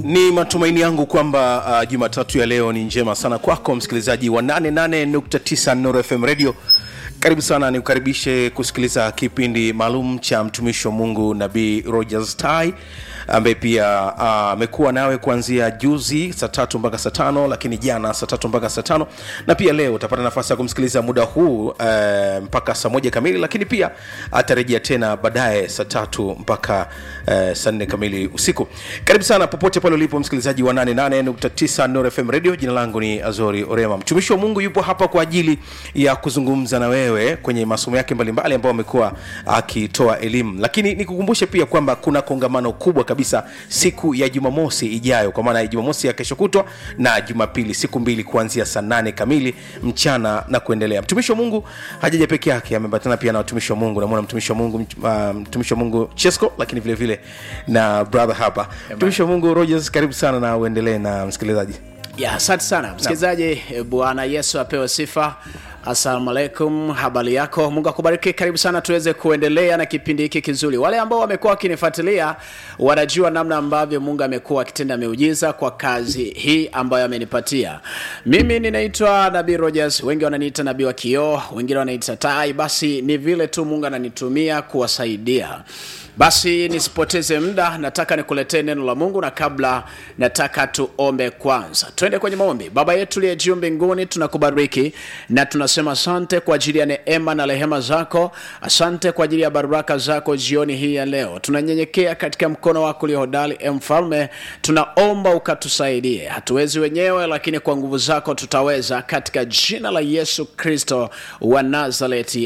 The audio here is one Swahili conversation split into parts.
ni matumaini yangu kwamba uh, jumatatu ya leo ni njema sana kwako msikilizaji wa 88.9 Nuru FM radio karibu sana nikukaribishe kusikiliza kipindi maalum cha mtumishi wa mungu nabii rogers tai ambaye pia amekuwa uh, nawe kuanzia juzi saa tatu mpaka saa tano lakini jana saa tatu mpaka saa tano na pia leo utapata nafasi ya kumsikiliza muda huu uh, mpaka saa moja kamili lakini pia atarejea tena baadaye saa tatu mpaka uh, saa nne kamili usiku karibu sana popote pale ulipo msikilizaji wa 88.9 Nuru FM radio jina langu ni azori orema mtumishi wa mungu yupo hapa kwa ajili ya kuzungumza na wewe kwenye masomo yake mbalimbali ambayo amekuwa akitoa elimu lakini nikukumbushe pia kwamba kuna kongamano kubwa kabisa siku ya jumamosi ijayo kwa maana ya jumamosi ya kesho kutwa na jumapili siku mbili kuanzia saa nane kamili mchana na kuendelea mtumishi wa mungu hajaja peke yake ameambatana pia na watumishi wa mungu namwona mtumishi wa mungu uh, mtumishi wa mungu chesco lakini vile vile na brother hapa mtumishi wa mungu rogers karibu sana na uendelee na msikilizaji ya asante sana msikilizaji bwana yesu apewe sifa assalamu alaikum habari yako mungu akubariki karibu sana tuweze kuendelea na kipindi hiki kizuri wale ambao wamekuwa wakinifuatilia wanajua namna ambavyo mungu amekuwa akitenda miujiza kwa kazi hii ambayo amenipatia mimi ninaitwa nabii rogers wengi wananiita nabii wa kioo wengine wananiita tai basi ni vile tu mungu ananitumia kuwasaidia basi nisipoteze muda nataka nikuletee neno la mungu na kabla nataka tuombe kwanza twende kwenye maombi baba yetu liye juu mbinguni tunakubariki na tunasema asante kwa ajili ya neema na rehema zako asante kwa ajili ya baraka zako jioni hii ya leo tunanyenyekea katika mkono wako ulio hodari e mfalme tunaomba ukatusaidie hatuwezi wenyewe lakini kwa nguvu zako tutaweza katika jina la yesu kristo wa nazareti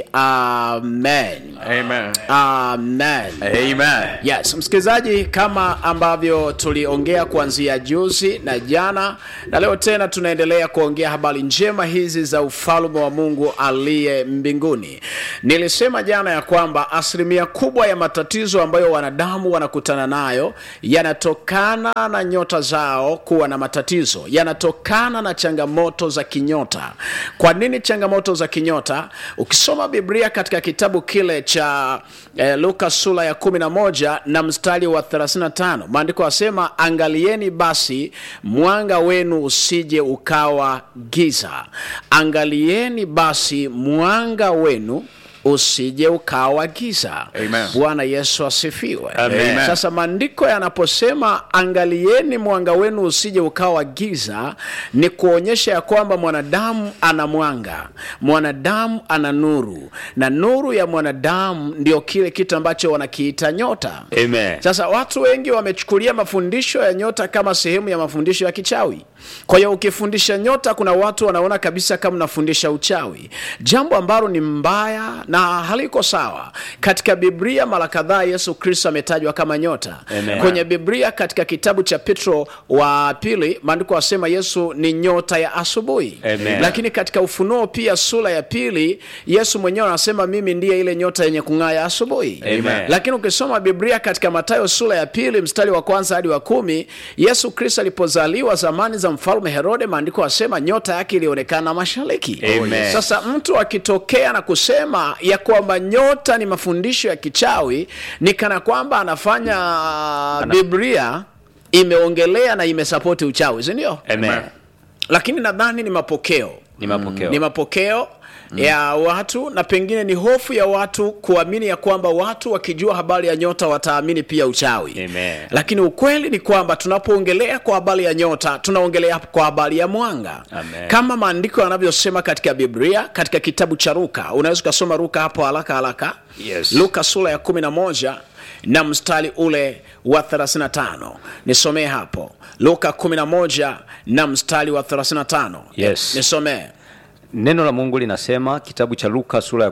amen Amen. amen Amen. yes msikilizaji kama ambavyo tuliongea kuanzia juzi na jana na leo tena tunaendelea kuongea habari njema hizi za ufalme wa mungu aliye mbinguni nilisema jana ya kwamba asilimia kubwa ya matatizo ambayo wanadamu wanakutana nayo yanatokana na nyota zao kuwa na matatizo yanatokana na changamoto za kinyota kwa nini changamoto za kinyota ukisoma biblia katika kitabu kile cha eh, luka sura ya 11 na mstari wa 35 maandiko asema angalieni basi mwanga wenu usije ukawa giza angalieni basi mwanga wenu usije ukawa giza Amen. bwana yesu asifiwe Amen. sasa maandiko yanaposema angalieni mwanga wenu usije ukawa giza ni kuonyesha ya kwamba mwanadamu ana mwanga mwanadamu ana nuru na nuru ya mwanadamu ndio kile kitu ambacho wanakiita nyota Amen. sasa watu wengi wamechukulia mafundisho ya nyota kama sehemu ya mafundisho ya kichawi kwa hiyo ukifundisha nyota kuna watu wanaona kabisa kama unafundisha uchawi jambo ambalo ni mbaya na haliko sawa katika biblia mara kadhaa yesu kristo ametajwa kama nyota Amen. kwenye biblia katika kitabu cha petro wa pili maandiko asema yesu ni nyota ya asubuhi Amen. lakini katika ufunuo pia sura ya pili yesu mwenyewe anasema mimi ndiye ile nyota yenye kung'aa ya asubuhi Amen. lakini ukisoma biblia katika matayo sura ya pili mstari wa kwanza hadi wa kumi yesu kristo alipozaliwa zamani za mfalme herode maandiko asema nyota yake ilionekana mashariki Amen. sasa mtu akitokea na kusema ya kwamba nyota ni mafundisho ya kichawi ni kana kwamba anafanya biblia imeongelea na imesapoti uchawi sindio Amen. lakini nadhani ni mapokeo Ni mapokeo. ni mapokeo mm. ya watu na pengine ni hofu ya watu kuamini ya kwamba watu wakijua habari ya nyota wataamini pia uchawi Amen. lakini ukweli ni kwamba tunapoongelea kwa habari ya nyota tunaongelea kwa habari ya mwanga Amen. kama maandiko yanavyosema katika biblia katika kitabu cha ruka unaweza ukasoma ruka hapo haraka haraka Yes. luka sura ya 11 na mstari ule wa 35 nisomee hapo luka 11 na mstari wa 35 Yes. nisomee neno la mungu linasema kitabu cha luka sura ya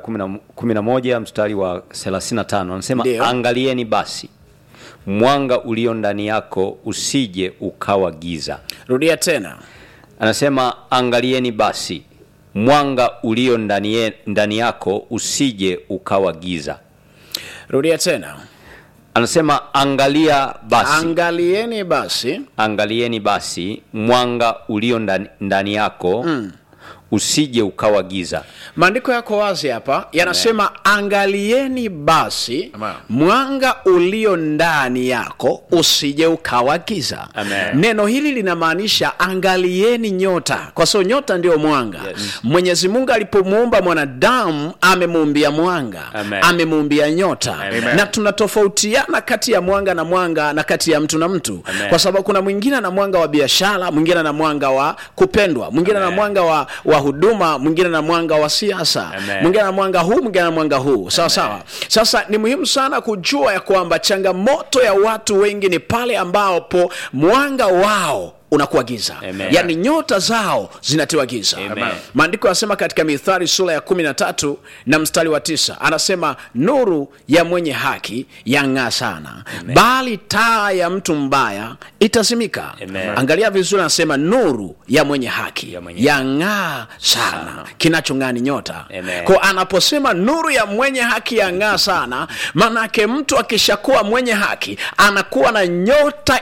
11 mstari wa 35 anasema Ndiyo. angalieni basi mwanga ulio ndani yako usije ukawa giza rudia tena anasema angalieni basi mwanga ulio ndani, ye- ndani yako usije ukawa giza rudia tena anasema angalia basi angalieni basi angalieni basi mwanga ulio ndani, ndani yako mm. usije ukawa giza maandiko yako wazi hapa yanasema angalieni basi Amen. mwanga ulio ndani yako usije ukawa giza Amen. neno hili linamaanisha angalieni nyota kwa sababu nyota ndio mwanga Yes. mwenyezi mungu alipomuumba mwanadamu amemuumbia mwanga Amen. amemuumbia nyota Amen. na tunatofautiana kati ya mwanga na mwanga na kati ya mtu na mtu Amen. kwa sababu kuna mwingine na mwanga wa biashara mwingine na mwanga wa kupendwa mwingine na Amen. mwanga wa, wa huduma mwingine na mwanga wa siasa Amen. mwingine na mwanga huu mwingine na mwanga huu sawa sawa sasa ni muhimu sana kujua ya kwamba changamoto ya watu wengi ni pale ambapo mwanga wao unakuwa giza Amen. yaani nyota zao zinatiwa giza Amen. maandiko yanasema katika mithali sura ya kumi na tatu na mstari wa tisa anasema nuru ya mwenye haki yang'aa sana bali taa ya mtu mbaya itazimika Amen. angalia vizuri anasema nuru ya mwenye haki Ya mwenye yang'aa sana kinachong'aa ni nyota Amen. ko anaposema nuru ya mwenye haki yang'aa sana maanake mtu akishakuwa mwenye haki anakuwa na nyota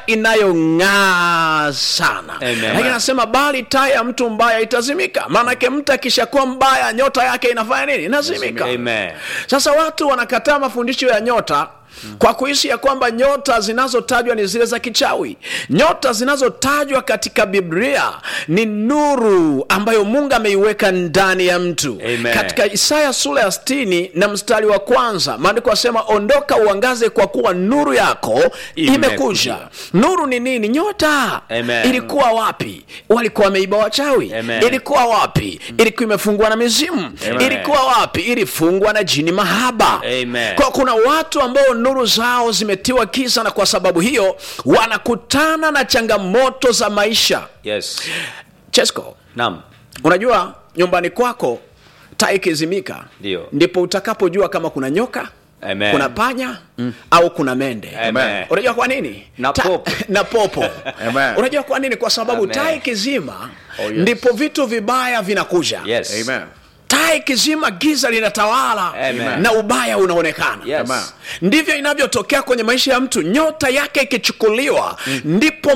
inayong'aa sana Amen. lakini anasema bali taa ya mtu mbaya itazimika maanake mtu akishakuwa mbaya nyota yake inafanya nini inazimika Amen. sasa watu wanakataa mafundisho ya nyota kwa kuishi ya kwamba nyota zinazotajwa ni zile za kichawi nyota zinazotajwa katika biblia ni nuru ambayo mungu ameiweka ndani ya mtu Amen. katika isaya sura ya 60 na mstari wa kwanza maandiko asema ondoka uangaze kwa kuwa nuru yako Imekuja. imekuja nuru ni nini nyota Amen. ilikuwa wapi walikuwa wameiba wachawi Amen. ilikuwa wapi ilikuwa imefungwa na mizimu Amen. ilikuwa wapi ilifungwa na jini mahaba Amen. kwa kuna watu ambao nuru zao zimetiwa giza na kwa sababu hiyo wanakutana na changamoto za maisha yes chesco naam unajua nyumbani kwako taa ikizimika Ndio. ndipo utakapojua kama kuna nyoka Amen. kuna panya au kuna mende Amen. unajua kwa nini Na Ta- popo. na popo Amen. unajua kwa nini kwa sababu Amen. taa ikizima Oh, yes. ndipo vitu vibaya vinakuja yes Amen. taa ikizima giza linatawala Amen. na ubaya unaonekana Yes. Amen. ndivyo inavyotokea kwenye maisha ya mtu nyota yake ikichukuliwa ndipo